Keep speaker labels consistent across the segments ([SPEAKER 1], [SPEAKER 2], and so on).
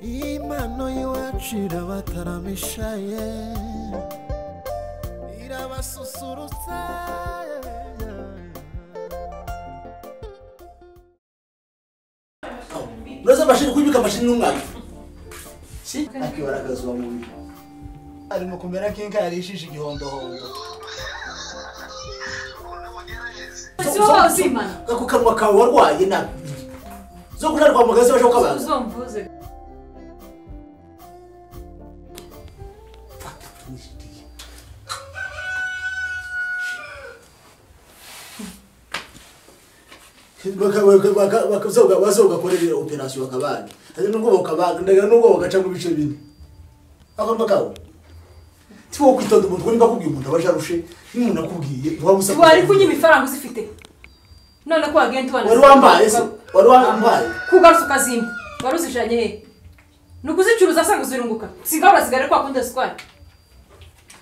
[SPEAKER 1] impano y'iwacu irabataramisha ye irabasusurutsa
[SPEAKER 2] uretse amashini kuyibika amashini n'umwana si akibara akazuba mu bihe arimo kumera nk'inka yarishije igihondohondo
[SPEAKER 3] si wowe uzimana
[SPEAKER 2] ku kanwa kawe warwaye nabi zo kujya kwa muganga zibasha kukabaza
[SPEAKER 3] uzumvuze
[SPEAKER 2] baza ugakorera operasiyo bakabaga hari n'ubwo bakabaga ndagira n'ubwo bagacamo ibice bine akanwa kawe si wowe kwitonda umuntu niba akubwiye umuntu aba ajarushe n'umuntu akubwiye waba usa
[SPEAKER 3] wari kunywa ibifaranga uzifite none ko wagenda ubana
[SPEAKER 2] wari wambaye se wari wambaye
[SPEAKER 3] kugaruza ukazimba wari uzijanye he ni ukuzicuruza asanga uzirunguka sigaho urasigara kwa kundi zitwara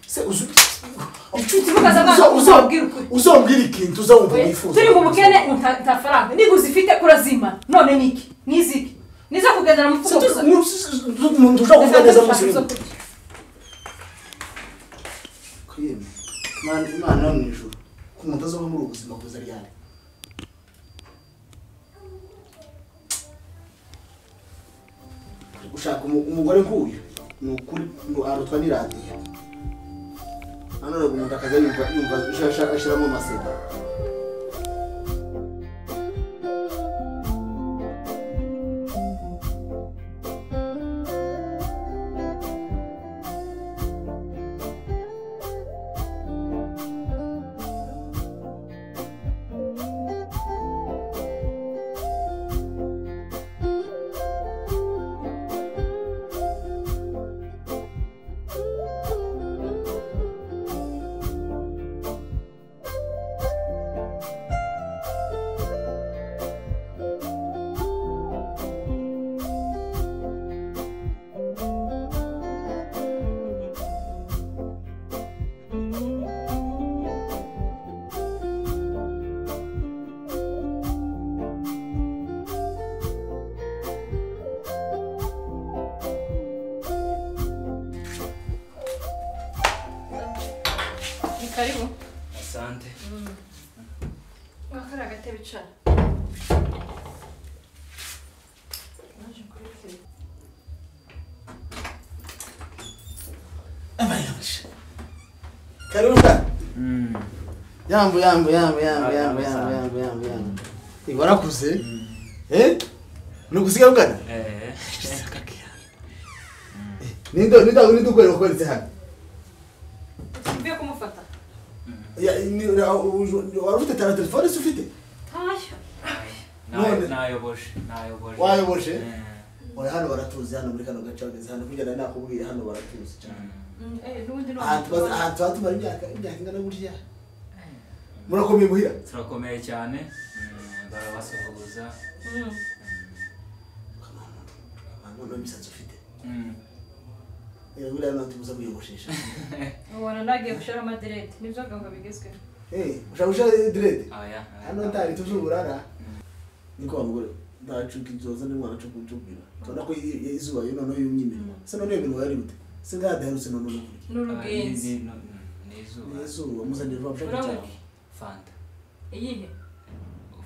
[SPEAKER 2] se uzi
[SPEAKER 3] Uvuga za bantu, uzambwira ukuri.
[SPEAKER 2] uzambwira ikintu uzawumva wifuza
[SPEAKER 3] turi mu bukene nta nta faranga niba uzifite kurazima none ni iki ni iziki nizo kugendana mu
[SPEAKER 2] Se
[SPEAKER 3] mfuko
[SPEAKER 2] tu-
[SPEAKER 3] gusa
[SPEAKER 2] ni- si- si- umuntu ushaka kuvuga neza munsi y'umuntu. Kwiyemwe. Imana Imana yo mu ijuru ko umuntu azaba muri ubu buzima bwiza ryari gushaka umu- umugore nk'uyu ni ukuri ngo arutwa n'iradiyo hano rero umuntu akaza yumva yumva ashira- ashiramo amasega
[SPEAKER 3] ni karibu
[SPEAKER 4] asante
[SPEAKER 3] wakari agatebe icara
[SPEAKER 2] abayanje karuka yambu yambu yambu yambu yambu yambu yambu yambu yambu Eh, warakuze eh ni ukusigarugana
[SPEAKER 4] Eh,
[SPEAKER 2] ninde ninde ninde ukorera ko ndetse hano
[SPEAKER 3] mvuye kumufata
[SPEAKER 2] Ya, ni- ra- uju- wari ufite tara telefone se ufite
[SPEAKER 3] ntashyo
[SPEAKER 2] None.
[SPEAKER 4] nayo- nayoboje nayoboje
[SPEAKER 2] Wayoboje?
[SPEAKER 4] Eh,
[SPEAKER 2] ora hano baratuzi hano muri kano gace bageze hano kugenda nakubwiye hano baratuzi cyane
[SPEAKER 4] mm,
[SPEAKER 3] n'ubundi
[SPEAKER 2] ahantu
[SPEAKER 3] ntabwo
[SPEAKER 2] baz- ahantu hatumara imyaka imyaka ingana burya murakomeye muhira
[SPEAKER 4] turakomeye cyane mm, barabasuhuza
[SPEAKER 2] none imisatsi ufite
[SPEAKER 4] Mm,
[SPEAKER 2] Eh, buriya ntabwo tubuza kuyiyogoshesha
[SPEAKER 3] ubona nagiye gushira amaderede nibyo gahunda bigezweho
[SPEAKER 2] eh ushaka ushaka direde
[SPEAKER 4] oya, oya.
[SPEAKER 2] hano ntari tuzi uburara niko bavuga ndacuka ibyoza n'umwana cyo kucubwira tubona ko i- i- izuba yo noneho yumye iminwa se noneho iyo minwa yari gute se ngaha daherutse noneho no kurya
[SPEAKER 3] ni
[SPEAKER 4] Ah, ni-
[SPEAKER 3] urugenzi
[SPEAKER 4] ni- no- mm, ni izuba
[SPEAKER 2] izuba muzanira vuba bushake
[SPEAKER 3] uramuka
[SPEAKER 2] cyane
[SPEAKER 4] fanta
[SPEAKER 3] iyihe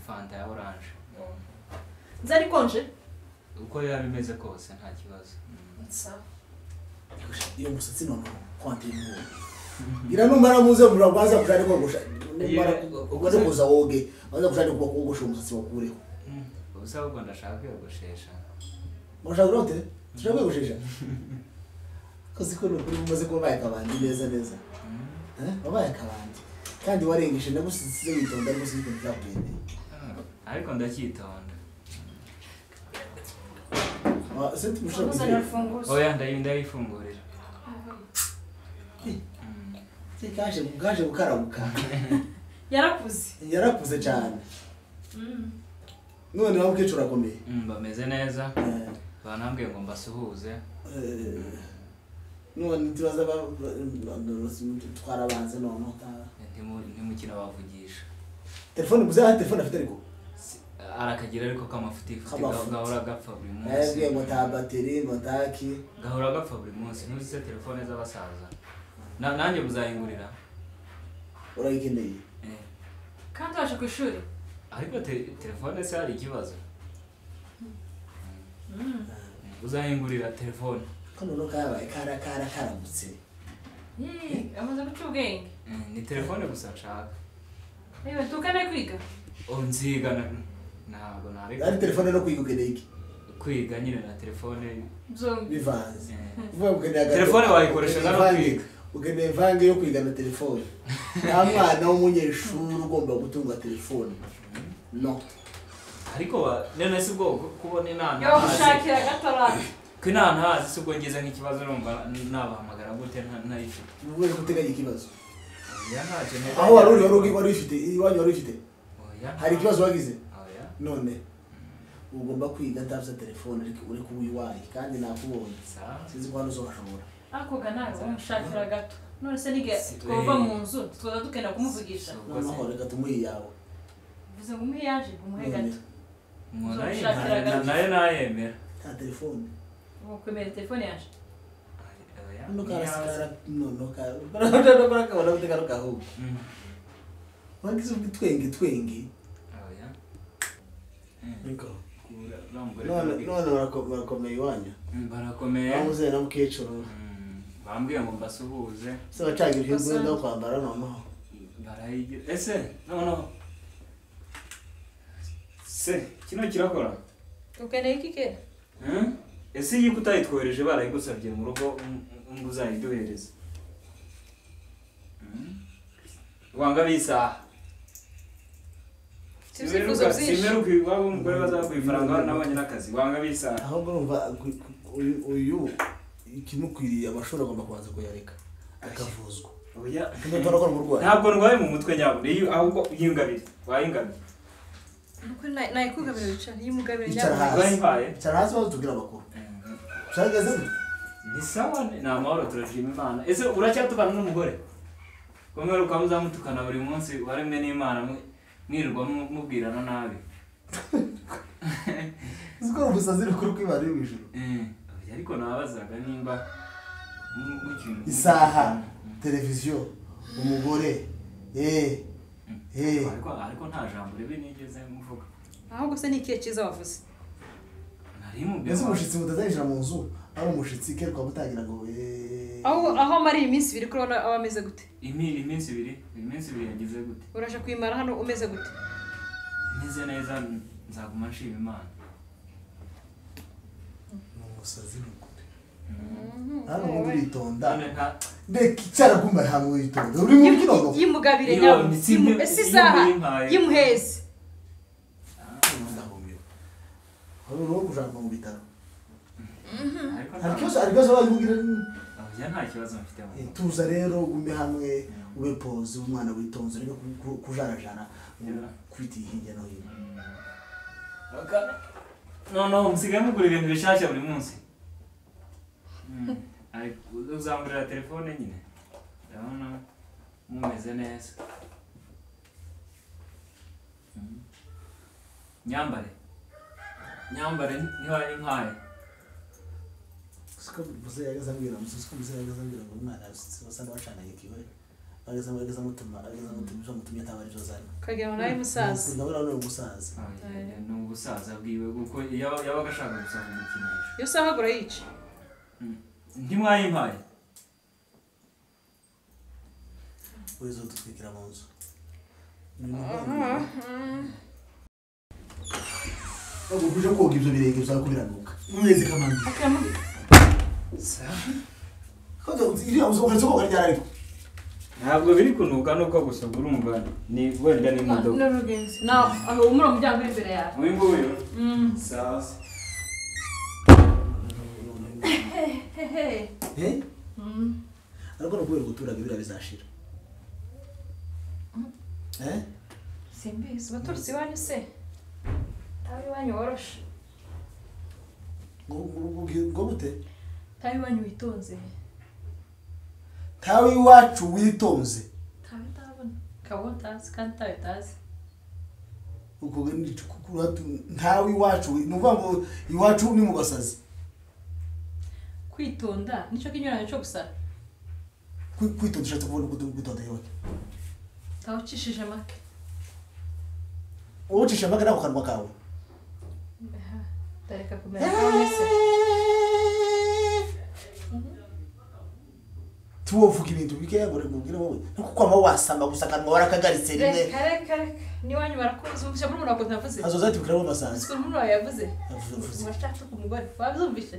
[SPEAKER 4] fanta ya oranje
[SPEAKER 3] nzari konje
[SPEAKER 4] uko yaba imeze kose nta kibazo Mm.
[SPEAKER 2] iyo musatsi noneho kwanteye umuntu ngira numara muze murabaza kuja ariko gusha numara ugaze kuza woge baza kuja ariko kugusha umusatsi wakureho
[SPEAKER 4] Mm, ubusa ahubwo ndashaka kwiyogoshesha
[SPEAKER 2] mushaka rote tushaka kugushesha kozi ko nukuri mumaze kuba baye kabandi neza neza
[SPEAKER 4] Mm.
[SPEAKER 2] eh wabaye kabandi kandi warengeje nagusize witonda ariko sinzi kuzakugendeye
[SPEAKER 4] Ah, ariko ndacyitonda
[SPEAKER 2] Ah, Sente mushaka kugira
[SPEAKER 3] uzanira urufunguzo
[SPEAKER 4] oya ndayi- ndayifungurira Mm.
[SPEAKER 2] kaje kaje gukarabuka
[SPEAKER 3] yarakuze
[SPEAKER 2] yarakuze cyane none waba ukecuru akomeye
[SPEAKER 4] Mm, bameze neza
[SPEAKER 2] Eh,
[SPEAKER 4] banambwiye ngo mbasuhuze
[SPEAKER 2] eh, none tubaza ba- ba- twarabanze noneho
[SPEAKER 4] ntimu- ntimukina bavugisha
[SPEAKER 2] telefone muze aha telefone afite ariko
[SPEAKER 4] Si- arakagira ariko k'amafutifuti
[SPEAKER 2] K'amafuti.
[SPEAKER 4] gahora gapfa buri munsi
[SPEAKER 2] mwebwe muta bateri mutaki
[SPEAKER 4] gahora gapfa buri munsi ntuzi se telefone z'abasaza Na- nanjye muzayingurira
[SPEAKER 2] urayikeneye
[SPEAKER 4] Eh,
[SPEAKER 3] kandi waje ku ishuri
[SPEAKER 4] ariko te- telefone se hari ikibazo uzayingurira telefone
[SPEAKER 2] kano no kabaye kara kara karamutse
[SPEAKER 3] Yee, amaze guca ubwenge
[SPEAKER 4] Eh, ni telefone gusa nshaka
[SPEAKER 3] yewe tukane kwiga
[SPEAKER 4] Oh, nziga na- ntabwo nareka
[SPEAKER 2] ari telefone no kwiga ukeneye iki
[SPEAKER 4] kwiga nyine na telefone
[SPEAKER 3] byombi
[SPEAKER 2] bivanze
[SPEAKER 4] eh,
[SPEAKER 2] uvuga ngo ukeneye agato-
[SPEAKER 4] Telefone wayikoresha
[SPEAKER 2] ukeneye
[SPEAKER 4] nawe
[SPEAKER 2] ivange-
[SPEAKER 4] kwiga.
[SPEAKER 2] ukeneye vange yo kwiga na telefone nta mwana w'umunyeshuri ugomba gutunga telefone no
[SPEAKER 4] ariko ba- none si bwo ku- kubona
[SPEAKER 3] yo
[SPEAKER 4] inanasi
[SPEAKER 3] gushakira gatorate
[SPEAKER 4] ko inanasi si ubwo ngize nk'ikibazo numva nabahamagara gute nta- ntayifite
[SPEAKER 2] ubwo rero uteganya ikibazo
[SPEAKER 4] oya ntacyo ntega-
[SPEAKER 2] aho wari uri wari uri- wari ufite iwanyu wari ufite
[SPEAKER 4] Oya, nta-
[SPEAKER 2] hari ikibazo wagize
[SPEAKER 4] oya
[SPEAKER 2] none ugomba kwiga atabuze telefone ariko uri kuba uyiwaye kandi nakubonye
[SPEAKER 4] sawa
[SPEAKER 2] sinzi ko hano uzabashobora
[SPEAKER 3] hakoga nawe umushakira gato none se nige
[SPEAKER 4] Si-
[SPEAKER 3] twava
[SPEAKER 4] eh.
[SPEAKER 3] mu nzu tukaza dukenda kumuvugisha
[SPEAKER 4] So-
[SPEAKER 2] noneho reka tumuhe iyawe
[SPEAKER 3] bivuze ngo umuhe yaje umuhe gato
[SPEAKER 4] Umuntu
[SPEAKER 3] Uza
[SPEAKER 4] nayo
[SPEAKER 3] gushakira
[SPEAKER 4] nta-
[SPEAKER 3] agakiza.
[SPEAKER 4] nayo nayemera
[SPEAKER 2] nta telefone
[SPEAKER 3] ubu kwemera telefone yaje
[SPEAKER 4] Oya,
[SPEAKER 2] noneho karasikara
[SPEAKER 4] ntiyaza.
[SPEAKER 2] noneho karakabona gute kano kahubwo
[SPEAKER 4] Mm,
[SPEAKER 2] wagize ubwo twenge twenge
[SPEAKER 4] oya. Mm,
[SPEAKER 2] niko
[SPEAKER 4] kura- uriya mugore
[SPEAKER 2] none
[SPEAKER 4] kandi-
[SPEAKER 2] none barako- barakomeye iwanyu
[SPEAKER 4] Mm, barakomeye
[SPEAKER 2] bamuze na mukecuru
[SPEAKER 4] Mm, bambwiye ngo mbasuhuze
[SPEAKER 2] se bacaga ibihe bwenda wo kwambara noneho
[SPEAKER 4] barayigira ese noneho se kino kirakora
[SPEAKER 3] ukeneye iki kera
[SPEAKER 4] Hmm? ese iyi utayitwohereje barayigusabye mu rugo ngo- ngo uzayiduhereze Hmm? wanga bisaha
[SPEAKER 3] Si ibyifuzo byinshi.
[SPEAKER 4] simeruka iwabo umugore bazaguha ifaranga nabonye n'akazi wanga bisaha
[SPEAKER 2] ahubwo urumva ku- ku- uyu- uyu ikimukwiriye amashuri agomba kubanza kuyareka akavuzwa
[SPEAKER 4] oya
[SPEAKER 2] kandi utarakora umurwayi
[SPEAKER 4] ntabwo ndwaye mu mutwe nyabwo iyo ahubwo yingabire wayingabire
[SPEAKER 3] nayikugamira wicara iyo umugabira
[SPEAKER 2] Icara hasi.
[SPEAKER 4] urayimbaye
[SPEAKER 2] cara hasi maze utubwire amakuru ushagezemo
[SPEAKER 4] ni sawa ni ni amahoro turashima imana ese uracyatubana n'umugore kumwe ukaba uzamutukana buri munsi waremwe n'imana mwi- mwirirwa mu- mubwirana nabi
[SPEAKER 2] uzikora umusazi rukuru kwibara iri mu ijoro
[SPEAKER 4] Eh, ariko nabazaga nimba mu- mu kintu-
[SPEAKER 2] isaha
[SPEAKER 4] Mm.
[SPEAKER 2] televiziyo umugore eh eh
[SPEAKER 4] ariko ariko nta jambo ribi nigeze muvuga
[SPEAKER 3] ahubwo se ni ikihe cyiza wavuze
[SPEAKER 4] nari mubwira
[SPEAKER 2] mbese
[SPEAKER 4] ngo-
[SPEAKER 2] umushyitsi mutazinjira mu nzu ari umushyitsi keruka mutangira ngo eh
[SPEAKER 3] aho aho amara iyi minsi ibiri kurabona aba ameze gute
[SPEAKER 4] Imi- iminsi ibiri iminsi ibiri yagize gute
[SPEAKER 3] urasha kuyimara hano umeze gute
[SPEAKER 4] meze neza nzaguma nshima imana
[SPEAKER 2] ni umusazi mukuru
[SPEAKER 4] Mm.
[SPEAKER 2] hano ubundi uritonda
[SPEAKER 4] None nta-
[SPEAKER 2] mbega icyarakumva ntabwo witonda uri mu kirongo
[SPEAKER 3] yimugabire
[SPEAKER 4] Iyo
[SPEAKER 3] nyawe
[SPEAKER 4] mitsi
[SPEAKER 3] Yimu-
[SPEAKER 4] imwe-
[SPEAKER 3] ese isaha
[SPEAKER 4] yimuyimpaye.
[SPEAKER 3] yimuheze
[SPEAKER 2] ndahumira wari uriho kujyanwa mu bitaro
[SPEAKER 4] ariko
[SPEAKER 2] hari
[SPEAKER 4] nta-
[SPEAKER 2] ikibazo hari ikibazo bakubwira
[SPEAKER 4] oya, nta kibazo mfite mu
[SPEAKER 2] Eh, tuza rero ume hamwe ube poze umwana witonze ureke ku- ku- kujarajara
[SPEAKER 4] Yeah.
[SPEAKER 2] kwitiye hirya no hino
[SPEAKER 4] Baka- noneho musigaye mugura ibintu bishyashya buri munsi Mm. Ariko uzamurira telefone nyine ndabona mumeze neza Mm. nyambare nyambare ntiwayimpaye
[SPEAKER 2] siko muze yageze ambwira muze siko muze yageze ambwira ngo umwana yasutse wasanga bacana ikiwe ageze ageze amutuma ageze amutuma ibyo amutumye ataba aribyo zana
[SPEAKER 3] ukagira ngo nawe musaza
[SPEAKER 2] ndabona ni umusaza
[SPEAKER 4] Oya, ni ubusaza bwiwe kuko yaba- yabaga ashaka gusaba umukinisho
[SPEAKER 3] iyo saha ahagura yica
[SPEAKER 4] ntimwayimpaye
[SPEAKER 2] wese udutwikira mu nzu ntabwo uje koga ibyo birenge bizaba kubiranuka umwezi kamanzi
[SPEAKER 3] akamubwira
[SPEAKER 2] kandi iriya nzu uheretse koga ryari ariko
[SPEAKER 4] ntabwo biri kunuka nuko gusa urumva ni wenda n'imodoka
[SPEAKER 3] n'urugenzi nawe aho umura umuryango uri imbere yawe
[SPEAKER 4] uyu nguyu sawa
[SPEAKER 3] hehe
[SPEAKER 2] Eh? ariko ni ukubera ubuturage biriya bizashira Eh?
[SPEAKER 3] simbizi baturutse iwanyu se tawe iwanyu woroshe
[SPEAKER 2] Ngo- ngo- ngo- ngo bute
[SPEAKER 3] tawe iwanyu witonze
[SPEAKER 2] tawe iwacu witonze
[SPEAKER 3] tawe utabona ukaba utazi kandi tawe utazi
[SPEAKER 2] ubwo ni- ntawe iwacu ni ukuvuga ngo iwacu ni mu basazi
[SPEAKER 3] kwitonda nicyo kinyuranye cyo gusara
[SPEAKER 2] Kwi- kwitonda ushatse kubona uko kwitonda yabona
[SPEAKER 3] ukaba ucishije make
[SPEAKER 2] uwucisha amaga nako kanwa kawe
[SPEAKER 3] ndareka kumera nk'abanyese
[SPEAKER 2] tuwovuga ibintu bikeya ngo rebubwire wowe nuko kwama wasamba gusa akanwa warakagaritse rimwe
[SPEAKER 3] reka reka reka n'iwanyu barakuzi umushyira muri murakoze navuze
[SPEAKER 2] azoza ati bikiramo amasanzu
[SPEAKER 3] sikora muri wawe yavuze
[SPEAKER 2] Yavuze, yavuze.
[SPEAKER 3] murashaka ku mugore wabyumvise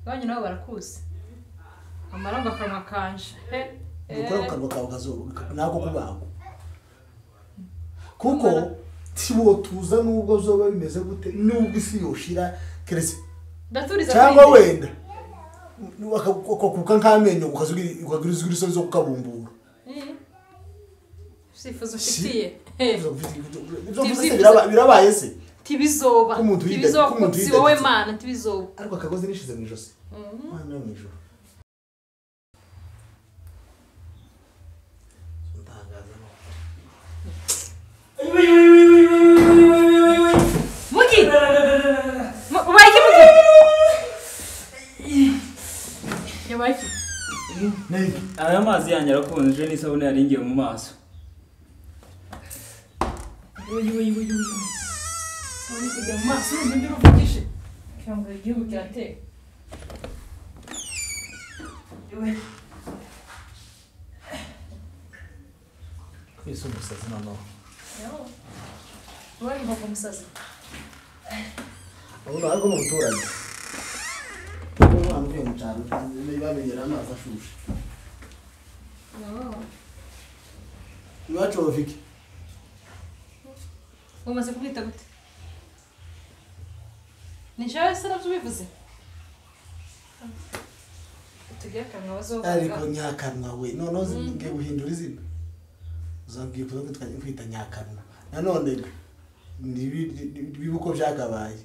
[SPEAKER 3] iwanyu nabo barakuzi amarangu akanwa kanje he
[SPEAKER 2] dukora ku kanwa kawe kazuba nako kubaho kuko
[SPEAKER 3] Kumara.
[SPEAKER 2] tiwo tuza nubwo zoba bimeze gute nubwo isi yoshira keretse
[SPEAKER 3] ndaturiza
[SPEAKER 2] cyangwa
[SPEAKER 3] kuri njye.
[SPEAKER 2] wenda ukakuka nk'amenyo ukazugira- ukagira izwi isoni zo kukabumbura
[SPEAKER 3] Eh. sifuzo
[SPEAKER 2] Si-
[SPEAKER 3] ufitiye Eh.
[SPEAKER 2] Ibyo mvuze se biraba- birabaye se
[SPEAKER 3] tibizoba
[SPEAKER 2] Ko umuntu yida-
[SPEAKER 3] tibizoba
[SPEAKER 2] ko
[SPEAKER 3] kuko
[SPEAKER 2] umuntu
[SPEAKER 3] si
[SPEAKER 2] yida-
[SPEAKER 3] wowe mana tibizoba
[SPEAKER 2] ariko akagozi nishize mu ijosi
[SPEAKER 3] Mhm.
[SPEAKER 2] mwana wo mu ijoro ntangaza no
[SPEAKER 3] mugi Mu- ubaye iki mugi yabaye iki
[SPEAKER 2] Nike.
[SPEAKER 4] aya mazi yanjye arakonje n'isabune yaringiye mu maso
[SPEAKER 3] uyu uyu uyu uyu uyu kujya mu maso n'ibindi uruvugishe kugira ngo igihugu kiratera
[SPEAKER 2] Kwese umusazi noneho.
[SPEAKER 3] uwari mbogo umusazi
[SPEAKER 2] Ubu ariko mu buturage. Ubu mu cyaro bamenyera amazi ashushe. Iwacu bafike.
[SPEAKER 3] umaze kubwita gute ni njyewe se nabyo ubivuze tugire akanwa
[SPEAKER 2] Ariko
[SPEAKER 3] bazovuga
[SPEAKER 2] nyakanwa we noneho ngiye guhindura izina. Uzabwiye kuza kwitwa kwita nyakanwa. Nanone nibi- nibi- nibiba uko byakabaye.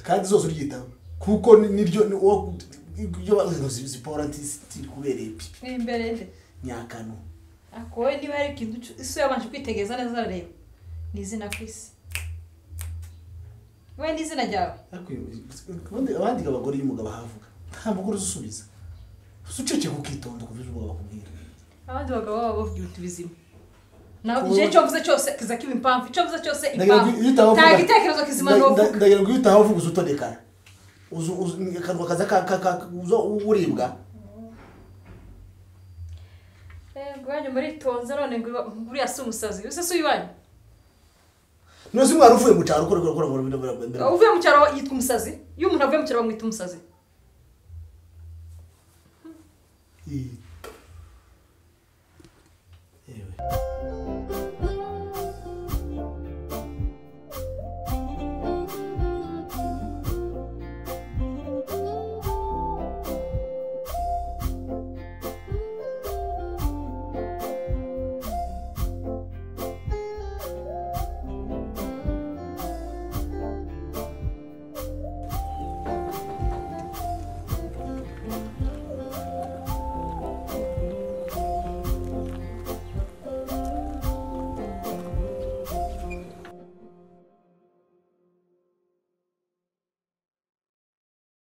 [SPEAKER 2] Kandi zose uryitaho kuko ni- niryo ni uwo ibyo bazi zipora ntisi kubereye pipi
[SPEAKER 3] imbere nde
[SPEAKER 2] nyakanwa.
[SPEAKER 3] ariko wowe niba hari ikintu ucu- isi yabanje kwitegereza neza arareba ni izina ku isi wowe ni izina ryawe
[SPEAKER 2] Ariko ubundi abandi abagore iyo umugabo ahavuga nta mugore uzusubiza usuceceka ukitonda ku byo umugabo akubwira
[SPEAKER 3] abandi bagabo baba bavuga ibintu bizima nawe igihe icyo wavuze cyose kiza kiba impamvu icyo wavuze cyose
[SPEAKER 2] Ndagira ngo
[SPEAKER 3] impamvu
[SPEAKER 2] iyo utavuga-
[SPEAKER 3] nta gitekerezo kizima
[SPEAKER 2] nda-
[SPEAKER 3] n'uvuga
[SPEAKER 2] nda- ndagira ngo iyo utaha uvuga uzutondekara uzu uzu akanwa kaza ka ka ka uzo uribwa
[SPEAKER 3] ngo iwanyu muritonze none ngo iwa- buriya si umusazi uyu se si uyiwanyu
[SPEAKER 2] nose umwana uvuye mu cyaro ukora ukora ukora mu bintu mbere
[SPEAKER 3] uvuye mu cyaro yitwa umusazi iyo umuntu avuye mu cyaro bamwita umusazi
[SPEAKER 2] yewe